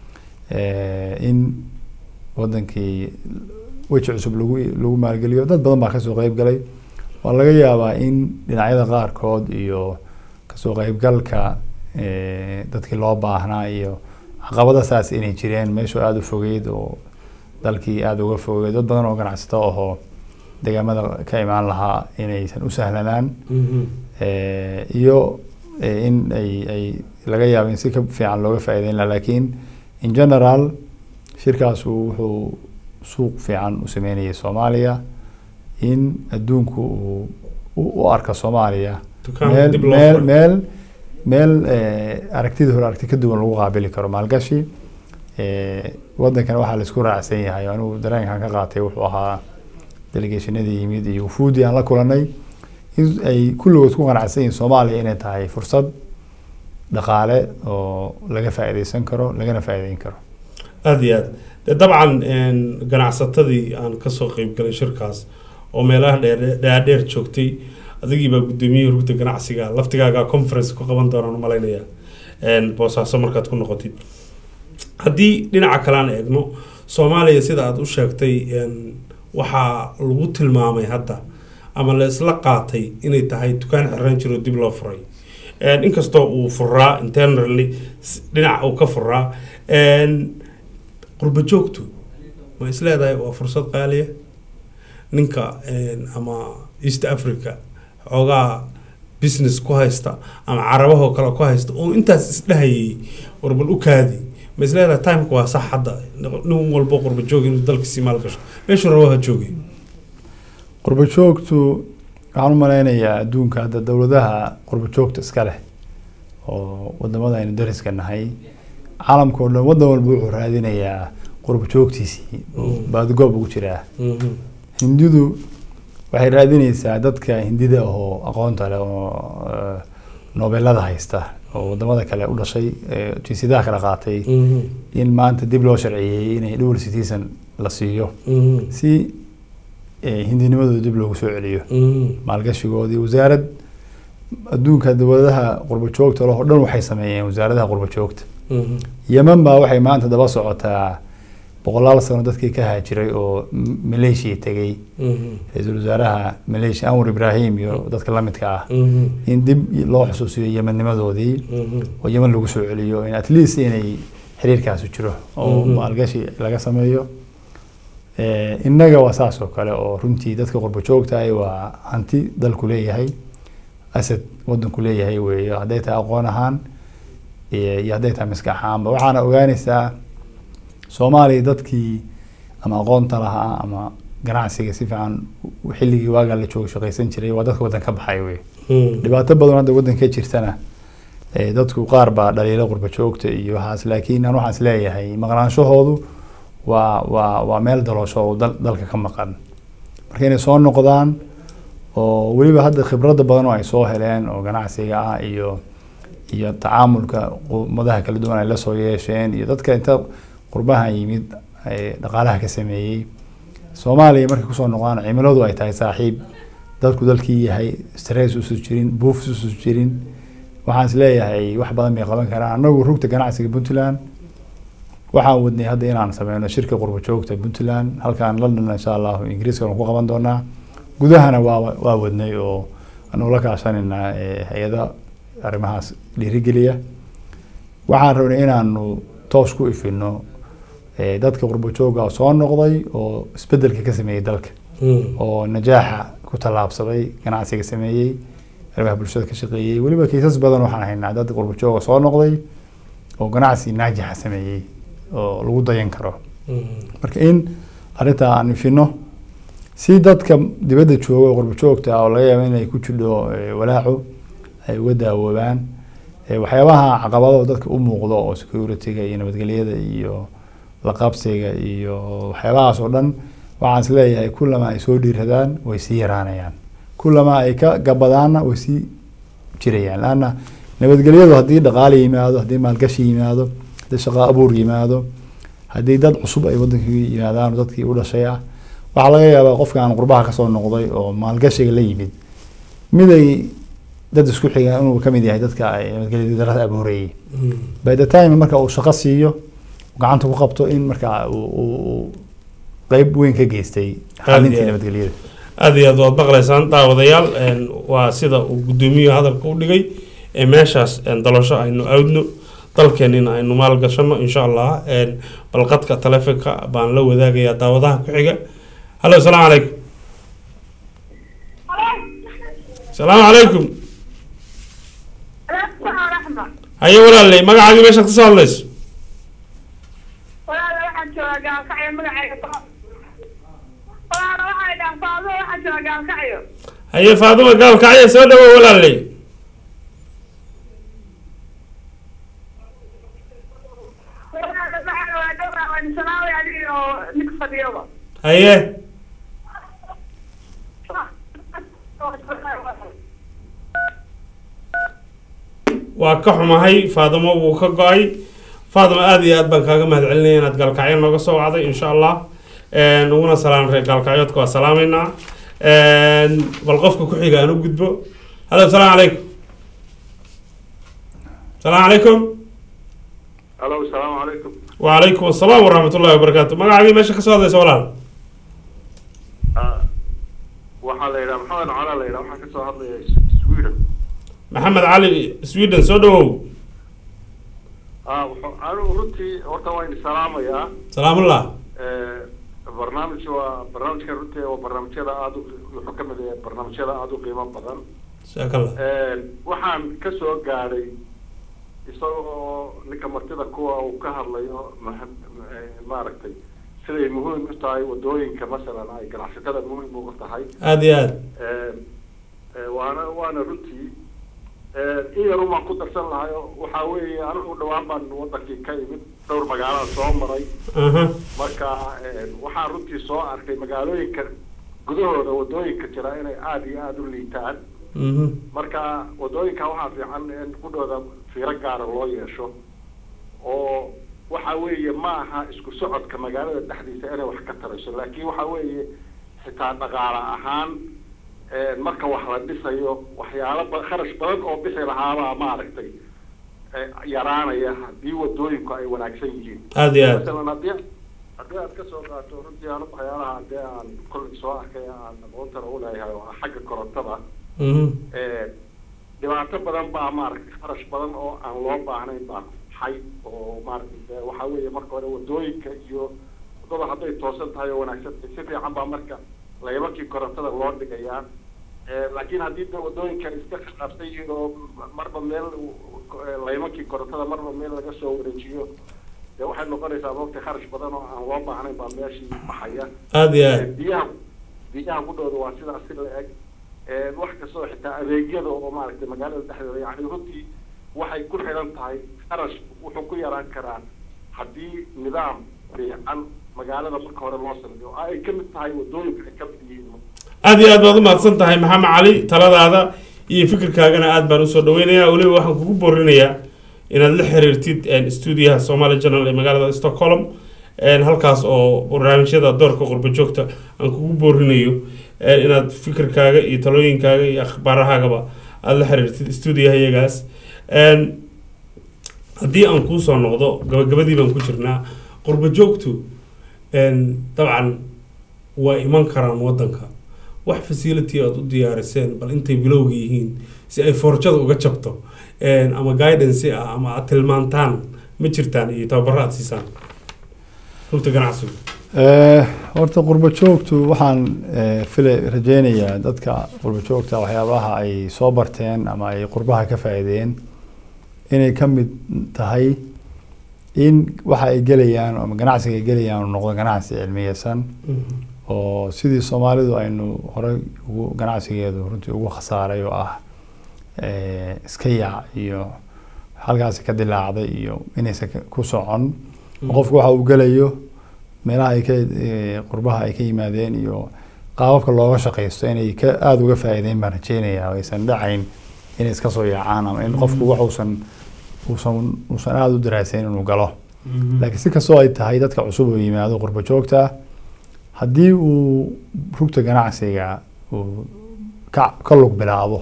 in wadankii weji cusub lagu lagu maalgeliyo dad badan baa kasoo qeyb galay waa laga yaabaa in dhinacyada qaarkood iyo kasoo qeybgalka dadkii loo baahnaa iyo caqabada saas inay jireen meeshu aada u fogeyd oo dalkii aada uga fogeyd dad badan oo ganacsato ahoo deegaamada ka imaan lahaa inaysan u sahlanaan iyo in ay ay laga yaabo in si ka fiican looga faa'iideyn laha laakiin in general shirkaasu wuxuu suuq fiican u sameynayay soomaaliya in adduunku uu u arka soomaaliya meel meel meel meel aragtidii hore aragti ka duwan lagu qaabili karo maalgashi waddankan waxaa laisku raacsan yahay anigu dareenkan ka qaatay wuxuu ahaa delegationadii yimid iyo wufuudii aan la kulanay in ay kulligood ku qanacsan yihiin soomaaliya inay tahay fursad dhaqaale oo laga faa'iideysan karo lagana faa'iideyn karo aada iyo aad de dabcan ganacsatadii aan kasoo qeyb galay shirkaas oo meelaha dheer dhaadheer joogtay adigiibaa guddoomiyihii rugta ganacsiga laftigaaga conference ku qaban doonaan malaynaya boosaaso markaad ku noqotid haddii dhinaca kale aan eegno soomaaliya sida aada u sheegtay waxaa lagu tilmaamay hadda ama la isla qaatay inay tahay dukaan xiraan jiro dib loo furay inkastoo uu furaa internally dhinac uu ka furaa qurba joogtu ma isleedahay waa fursad qaaliya ninka ama east africa xoogaa business ku haysta ama carabahoo kale ku haysta oo intaas isdhahayay warbal u kaadi ma isleedahay timeka waa sax hadda nin walbo qurba joog inuu dalkiisii maal gasho meeshuu rabo ha joogay qurba joogtu waxaan u maleynayaa adduunka hadda dowladaha qurba joogta iska leh oo wadamada aynu dariska nahay caalamka oo dhan waddan walba wuxuu raadinayaa qurba joogtiisii baadigoob ugu jiraa hindidu waxay raadineysaa dadka hindida ahoo aqoonta leh oo noobelada haysta oo wadamada kale u dhashay jinsiyadaha kala qaatay in maanta dib loo sharciyeeyey inay dual citizen la siiyo si hindinimadooda dib loogu soo celiyo maalgashigoodii wasaarad adduunka dowladaha qurba joogta leh oo dhan waxay sameeyeen wasaaradaha qurba joogta yeman baa waxay maanta daba socotaa boqolaal sano dadkii ka haajiray oo M- maleeshiya tegey Mhm. ra-iisul wasaaraha maleeshiya anwar ibraahim iyo dadka la midka ah Mhm. in dib loo xusuusiyo yemadnimadoodii Mhm. oo yeman lagu soo celiyo in at least inay xiriirkaasi jiro oo Mhm. maalgashi laga sameeyo Eh, innaga waa saas oo kale oo runtii dadka qurbo joogtahay waa hanti dalku leeyahay asad wadanku leeyahay weeye hadday tahay aqoon ahaan iyo iyo hadday tahay maskax ahaanba waxaana ogaanaysaa soomaaliya dadkii ama aqoonta lahaa ama ganacsiga si fiican u- xilligii waagaa la joogo shaqaysan jiray waa dadka waddan ka baxay wey Mm. dhibaato badan hadda waddanka ka jirtana eh, dadku qaar baa dhaliilo qurba joogta iyo waxaas laakiin aan waxaas leeyahay maqnaanshahoodu waa waa waa meel daloosho oo dal, dalka ka maqan marka inay soo noqdaan oo weliba hadda khibradda badan oo ay soo heleen oo ganacsiga ah iyo iyo tacaamulka ummadaha kala duwan ay la soo yeesheen iyo dadka inta qurbaha yimid ee dhaqaalaha ka sameeyey soomaaliya markay kusoo noqdaan cimiladu ay tahay saaxiib dadku dalkii yahay stress usu jirin buufs usu jirin waxaan is leeyahay wax badan bay qaban karaan annagu rugta ganacsiga puntland waxaan wadnay hadda inaan sameyno shirka qurbo joogta puntland halkaan london insha allahu ingiriiska waan ku qaban doonaa gudahana waa waa wadnay oo anu la kaashanayna eh, hay-ada arrimahaas dhiirigeliya waxaan rabnay inaanu toos ku ifino eh, dadka qurbo jooga oo soo noqday oo isbedelka ka sameeyey dalka Mm. oo najaaxa ku tallaabsaday ganacsiga sameeyey arrimaha bulshada ka shaqeeyey weliba kiisas badan waxaan haynaa dad qurbo jooga soo noqday oo ganacsi naajixa sameeyey oo lagu dayan karo marka in arrintaa aan ifino si dadka dibadda jooga oo qurbo joogta ah oo laga yaabo inay ku jidho eh, walaaco ay uga daawoobaan Eh, waxyaabaha caqabado dadka u muuqdo oo security-ga iyo nabadgelyada iyo la qabsiga iyo waxyaabahaas oo dhan waxaan is leeyahay kullama ay soo dhiiradaan way sii yaraanayaan kullama ay ka gabadaanna way sii jirayaan laanna nabadgelyadu haddii dhaqaale yimaado haddii maalgashi yimaado haddii shaqo abuur yimaado haddii dad cusub ay wadankii yimaadaan oo dadkii u dhashay ah waxaa laga yaabaa qofkaan qurbaha kasoo noqday oo maalgashiga la yimid mid ay dad isku xigaan inuu kamid yahay dadka ay nabadgelyada darada abuurayay by the time marka uu shaqo siiyo gacanta ku qabto in marka uu- uu uu qeyb weyn ka geystay xalintii iyo aad. nabadgelyada aad iyo aad waad maqlaysaan daawadayaal een, waa sida uu gudoomiyuhu hadalka u dhigay ee meeshaas een, dalasho aynu aadno dalkeenina aynu maalgashano insha allah een, balqadka taleefonka baan la wadaagayaa daawadaha ku xiga hallo asalaamu calaykum asalaamu calaykum haye walaaley magacaagii meeshaad kasoo hadlayso walaala waxaan joogaa gaalkacyo magacayga walaala waxay dhahan faado waxaan joogaa gaalkacyo haye faaduma gaalkacyo soo dhawow walaaley walaala waxaan waa dhowra waan sanaawi adiga oo nig fadhiyaba haye waa ka xumahay faadimo wuu ka go-ay faadimo aada iyo aad baan kaaga mahad celinaya inaad gaalkacyo nooga soo wacday insha allah Een, uguna salaam reer gaalkacyoodka waa salaameynaa Een, bal qofka ku xiga aan u gudbo hallo asalaamu calaykum asalaamu calaykum alo asalaamu calaykum wacalaykum asalaam waraxmat ullahi wabarakaatu magacaagii meesha kasoo hadlaysa walaal waxaa la yidhaha maxamed cala la yidhaha waxaan kasoo hadlaya sweden maxamed cali sweden soo dhawow ah wuxuu anigu runtii horta waa idin salaamayaa salaamullah Eh, barnaamij waa barnaamijka runtii waa barnaamijyada aada u wuxuu ka mid yahay barnaamijyada aada u qiimo badan jazakallah Eh, waxaan kasoo gaadhay isagoo ninka martida kuwa uu ka hadlayo ma- eh, maaragtay siday muhiim u tahay wadooyinka masalan ay ganacsatada muhiim uga tahay aada iyo aad Eh, eh, waana waana runtii eh, in yar umaan ku darsan lahay oo waxaa weeye anigu dhawaan baan wadankii ka imid dhowr magaalada soo maray aha marka eh, waxaan runtii soo arkay magaalooyinka gudahooda wadooyinka jira inay aada iyo aada u liitaan Mhm. marka wadooyinka waxaa fiican in kudhooda fiiro gaara loo yeesho oo waxa weeye ma aha isku socodka magaalada dhexdiisa inay wax ka tarayso laakiin waxa weeye xitaa dhaqaale ahaan eh, marka wax la dhisayo waxyaalo ba- kharash badan oo bixi lahaabaa maaragtay eh, yaraanaya haddii wadooyinku ay wanaagsan yihiin Aad iyo aad. masalan haddii haddii haddii aad ka soo qaato runtii anu waxyaalaha dee aan kolley soo arkay aan aqoontana u leeyahay oo ah xagga korontada Eh, dhibaato badan baa maaragtay kharash badan oo aan loo baahnayn baa xay oo maaragtay dee waxaa weeye marka hore wadooyinka iyo wadada hadday toosan tahay oo wanaagsan tahay si fiican baa marka laybankii korontada loo dhigayaa Eh, laakiin haddii de wadooyinka iska khilaafsan yihiin oo marba meel eh, laybankii korontada marba meel laga soo wareejiyo dee waxay noqonaysaa waqti kharash badan oo aan loo baahnayn baa meeshii baxaya Aad iyo aad. Eh, biyaha biyaha ku dhowda waa sidaas si la eg Eh, wax kastoo xitaa adeegyada oo maaragtay magaalada dhexdeeda yani runtii waxay ku xidhan tahay kharash wuxuu ku yaraan karaa haddii nidaam fiican magaalada marka hore loo sameeyo oo ay ka mid tahay wadooyinka ay ka mid yihiin aad iyo aad baad u mahadsan tahay maxamed cali taladaada iyo fikirkaagana aad baan usoo dhaweynayaa weliba waxaan kugu boorinayaa inaad la xiriirtid stuudiyaha somali journal ee magaalada stockholm een, halkaas oo barnaamijyada doorka qurbo joogta aan kugu boorinayo een, inaad fikirkaaga iyo talooyinkaaga iyo akhbaarahaagaba aada la xiriirtid stuudiyaha iyagaas Een, haddii aan kuusoo noqdo gabagabadii baan ku jirnaa qurbo joogtu een, dabcan waa iman karaan wadanka wax facility aad u diyaariseen bal intay bilowga yihiin si ay forjada uga jabto een, ama guidance ah ama aad tilmaantaan ma jirtaan iyo tababaro aad siisaan rugta ganacsigu Eh, horta qurbo joogtu waxaan eh, fila rajeynayaa dadka qurbo joogta waxyaabaha ay soo barteen ama ay qurbaha ka faa'iideen inay ka mid tahay in waxa ay gelayaan ama ganacsiga ay gelayaan uu noqdo ganacsi cilmiyeysan oo sidii soomaalidu aynu horey ugu ganacsigeedu runtii ugu khasaaray oo ah eh, iska yaac iyo halkaasi ka dilaacday iyo inaysan ka- ku socon qofku waxa uu gelayo meelaha ay ka eh, qurbaha ay ka yimaadeen iyo qaababka looga shaqaysto inay ka aada uga faa'iideyn baan rajeynayaa oo aysan dhacayn inay iska soo yaacaan ama in qofku wax uusan uusan uusan aada u daraasayn inuu galo laakiin si kastoo ay tahay dadka cusub oo yimaado qurbo joogta haddii uu rugta ganacsiga uu ka ka lug bilaabo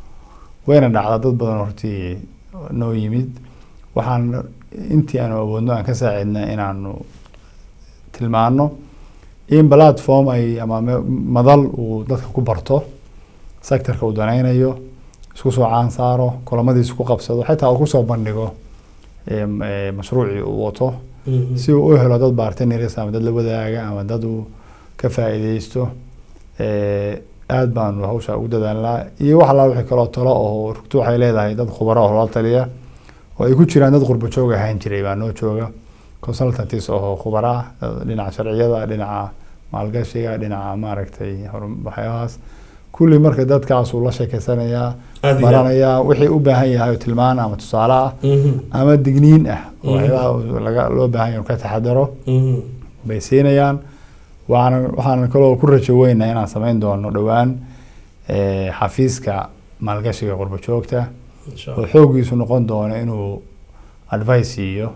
wayna dhacda dad badan hortii noo yimid waxaan intii aanu awoodno aan ka saacidna inaanu tilmaano in platform ay ama me- madal uu dadka ku barto sectorka uu danaynayo isku soo caan saaro kulamadiisa ku qabsado xitaa uu kusoo bandhigo em, eh, mashruucii uu wato si uu u helo dad bartenirs ama dad la wadaaga ama dad uu ka faa'iideysto Eh, aad baanu hawsha ugu dadaalnaa iyo wax allaa wixii kaloo talo oo rugtu waxay leedahay dad khubaro oo la taliya oo ay ku jiraan dad qurbo joog ahaan jiray baa noo jooga consultantis oo khubara ah dad dhinaca sharciyada dhinaca maalgashiga dhinaca maaragtay horum- waxyaabahaas kulli marka dadkaasuu la sheekeysanayaa Aad iyo baranayaa wixii u baahan yahay oo tilmaan ama tusaale ah Mhm. ama digniin ah oo Mhm. waxyaabaha uu laga loo baahan yahay inuu ka taxadaro Mhm. bay siinayaan waxaan waxaan kaloo ku rajo weynaa inaan samayn doono dhowaan eh, xafiiska maalgashiga qurbo joogta Insha oo Allah. xoogiisu noqon doono inuu advice siiyo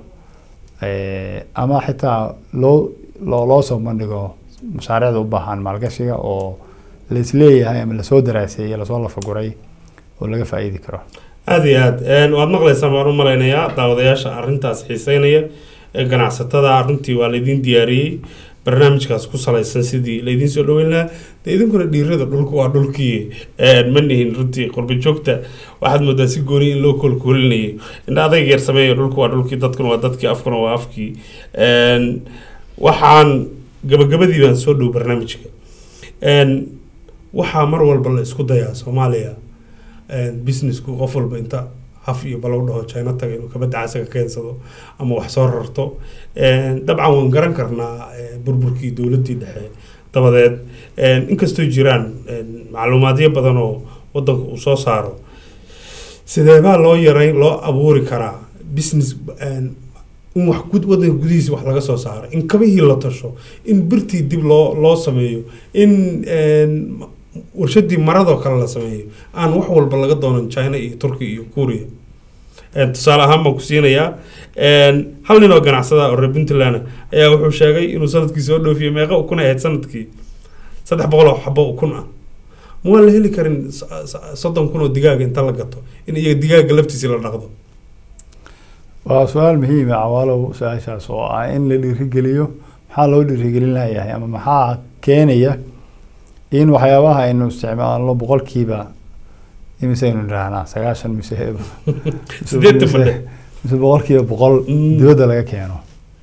eh, ama xitaa loo loo loo soo bandhigo mashaariicda u baahan maalgashiga oo laisleeyahay ama lasoo daraaseeyey lasoo lafaguray oo laga faa'iidi karo aada iyo aad Een, waad maqlaysaan baan u malaynayaa daawadayaasha arrintaas xiiseynaya ee ganacsatada runtii waa laydin diyaariyey barnaamijkaas ku salaysan sidii laydin soo dhaweyn lahaa dee idinkuna dhiirada dhulku waa dhulkii Een, ma nihin runtii qurbo joogta waxaad moodaa si gooni in loo koolkoolinayo indha adayg yar sameeya dhulku waa dhulkii dadkuna waa dadkii afkuna waa afkii Een, waxaan gabagabadii baan soo dhow barnaamijka Een, waxaa mar walba la isku dayaa soomaaliya een, businessku qof walba inta haf iyo balow dhaho china taga inuu kabadda casaga keensado ama wax soo rarto Een, dabcan waan garan karnaa eh, burburkii dowladdii dhexe dabadeed een, inkastoo jiraan een, macluumaadyo badan oo wadanka uu soo saaro sideebaa loo yareyn loo abuuri karaa business een, in wax gud wadanka gudihiisa wax laga soo saaro in kabihii la tasho in birtii dib loo loo sameeyo in een, warshadii maradoo kale la sameeyo aan wax walba laga doonan china iyo turkiya iyo kuuriya Een, tusaale ahaan baan ku siinayaa een, hal nin oo ganacsada oo reer puntland ah ayaa wuxuu sheegay inuu sanadkii soo dhoofiye meeqa ukun ay ahayd sanadkii saddex boqol oo xabo ukun ah ma waan la heli karin s- s- soddon kun oo digaaga inta la gato in iyaga digaaga laftiisi la dhaqdo waa su-aal muhiima cawaalow su-aashaas oo ah in la dhiirigeliyo maxaa loo dhiirigelin layahay ama maxaa keenaya in waxyaabaha aynu isticmaalno boqolkiiba imise aynu idhaahnaa sagaashan mise Siddeetan badhe. mise boqolkiiba boqol dibadda laga keeno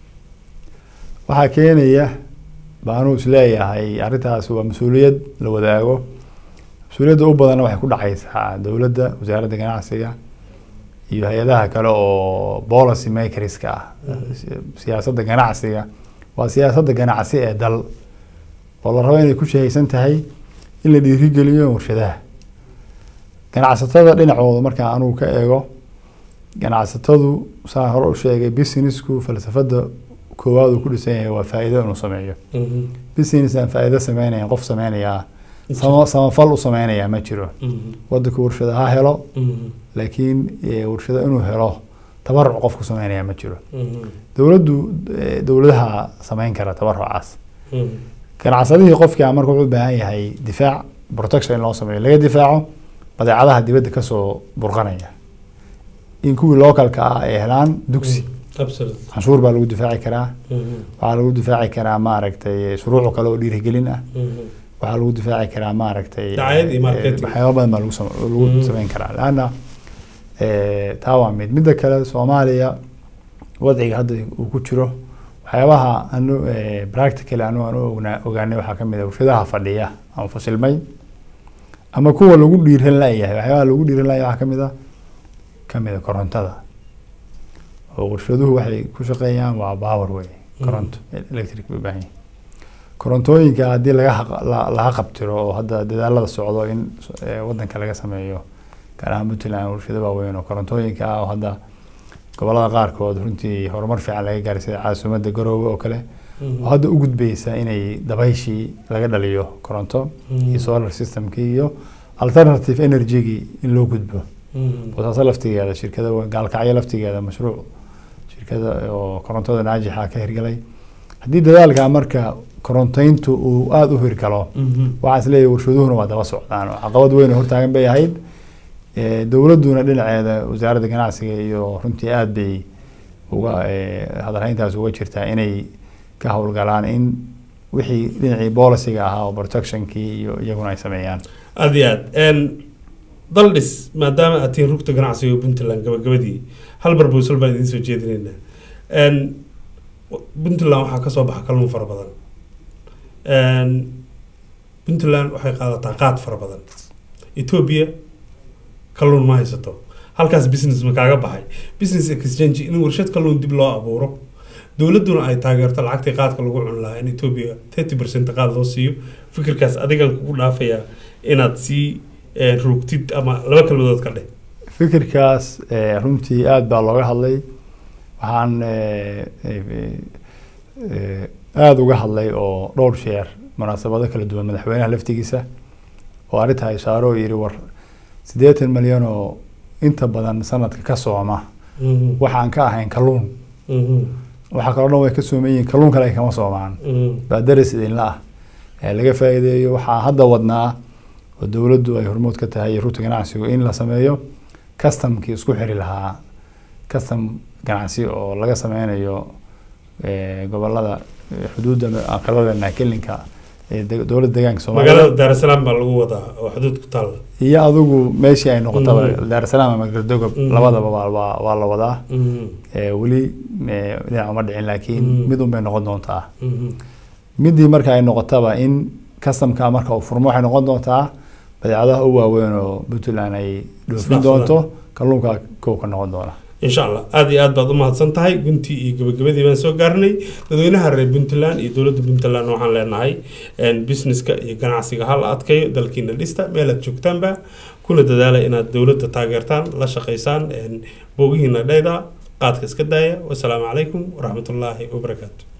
waxaa keenaya baanuu isleeyahay arrintaas waa mas-uuliyad la wadaago mas-uuliyadda u badanna waxay ku dhacaysaa dowladda wasaaradda ganacsiga iyo hay-adaha kale oo policy makerska ah siyaasadda ganacsiga waa siyaasadda ganacsi ee dal oo la rabo inay ku shahaysan tahay in la dhiirigeliyo warshadaha ganacsatada dhinacooda markaa anugu ka eego ganacsatadu saan hore u sheegay businessku falsafada koowaad uu ku dhisan yahay waa faa'iido inuu sameeyo business aan faa'iido sameynayan qof sameynayaa sama samafal u sameynayaa ma jiro wadanku warshada ha helo laakiin eh, warshado inuu helo tabaruc qofku sameynaya ma jiro dowladdu eh, dowladaha sameyn kara tabarucaas ganacsadihii qofkii a marka wuxuu u baahan yahay difaac protection in loo sameeyo laga difaaco badeecadaha dibadda kasoo burqanaya in kuwii localka ah ay helaan dugsi Absolutely. canshuur baa lagu difaaci karaa waxaa lagu difaaci karaa maaragtay shuruuc kale oo dhiirigelin ah waxaa lagu difaaci karaa maaragtay Dacayad iyo marketing. eh, waxyaabo badan baa lagu sam- lagu Mm. sameyn karaa laanna eh, taa waa mid midda kale soomaaliya wadciga hadda uu ku jiro waxyaabaha anu eh, practically anu aan u ognaa- ogaanay waxaa ka mid ah warshadaha fadhiya ama fasilmay ama kuwa lagu dhiiran layahay waxyaabaha lagu dhiiran layahay waxaa ka mid ah ka mid a korontada oo warshaduhu waxay ku shaqeeyaan waa power wey koronto electric bay u baahan yihiin korontooyinka haddii laga haq- la- laga qabtiro oo hadda dadaalada socdo in eh, wadanka laga sameeyo gaar ahaan puntland warshado waaweyn oo korontooyinka ah oo hadda gobolada qaarkood runtii horumar fiican laga gaaray sida caasimadda garoowe oo kale Mhm. oo hadda u gudbeysa inay dabayshii laga dhaliyo koronto Mhm. iyo solar systemkii iyo alternative energygii in loo gudbo Mhm. boosaaso laftigeeda shirkada wa- gaalkacyo laftigeeda mashruuc shirkada oo korontada naajixa ka hirgalay haddii dadaalka marka koronteyntu uu aada u hirgalo Mhm. waxaan isleeyahay warshaduhuna waa daba socdaan oo caqabad weyn oo hortaagan bay ahayd Eh, dowladduna dhinaceeda wasaaradda ganacsiga iyo runtii aada bay uga eh, hadalhayntaas uga jirtaa inay ka howlgalaan in wixii dhinacii bolisiga ahaa oo protectionkii iyo iyaguna ay sameeyaan aada iyo aad Een, daldhis maadaama aad tihiin rugta ganacsiga puntland gabagabadii hal barbowsal baan idiin soo jeedinaynaa Een, w- puntland waxaa kasoo baxa kalluun fara badan Een, puntland waxay qaadataa qaad fara badan ethiopia kalluun ma haysato halkaas business ma kaaga baxay business exchange in warshad kalluun dib loo abuuro dowladduna ay taageerto lacagtii qaadka lagu cuni lahaa in ethiopia thirty percent qaad loo siiyo fikirkaas adigan kugu dhaafayaa inaad sii eh, rugtid ama laba kalmadood ka dheh fikirkaas eh, runtii aada baa looga hadlay waxaan eh, eh, eh, aada uga hadlay oo dhowr sheer munaasabado kala duwan madaxweynaha laftigiisa oo arrintaa ishaaro oo yidhi war siddeetan malyan oo inta badan sanadka ka sooma Mhm. waxaan ka ahayn kalluun Mhm. waxaa kaloo dhan way ka sooman yihiin kalluun kale ay kama soomaan Mhm. baa daris idinla ah ee laga faa'iideeyo waxaa hadda wadnaa oo dowladdu ay hormood ka tahay iyo rugta ganacsigu in la sameeyo customkii isku xiri lahaa custom ganacsi oo laga sameynayo eh, gobolada eh, xuduudda aqalada kelinka ee de- dowladda deegaanka magaalada soomaaliya daarasalaam baa lagu wadaa oo xuduud ku taalla iyo adigu meeshii ay noqotaba Mhm. daarsalaam ama gardogob Mhm. labadaba waa- waa waa la wadaa Mhm. Eh, weli eh, dhinac uma dhicin laakiin Mhm. mid un bay noqon doontaa Mhm. midii marka ay noqotaba in customka marka uu furmo waxay noqon doontaa badeecadaha u waaweyn oo puntland ay dhoofin Isdhaafsadaan. doonto kalluunka kow ka noqon doona insha allah aada iyo aad baad u mahadsan tahay guntii iyo gabagabadii baan soo gaarnay dadweynaha reer puntland iyo dowladda puntland waxaan leenahay een, businesska iyo ganacsiga hal adkayo dalkiina dhista meel aad joogtaanba kuna dadaala inaad dowladda taageertaan la shaqaysaan een, boogihiina dhayda qaadka iska daaya wasalaamu calaykum waraxmatullaahi wabarakaatu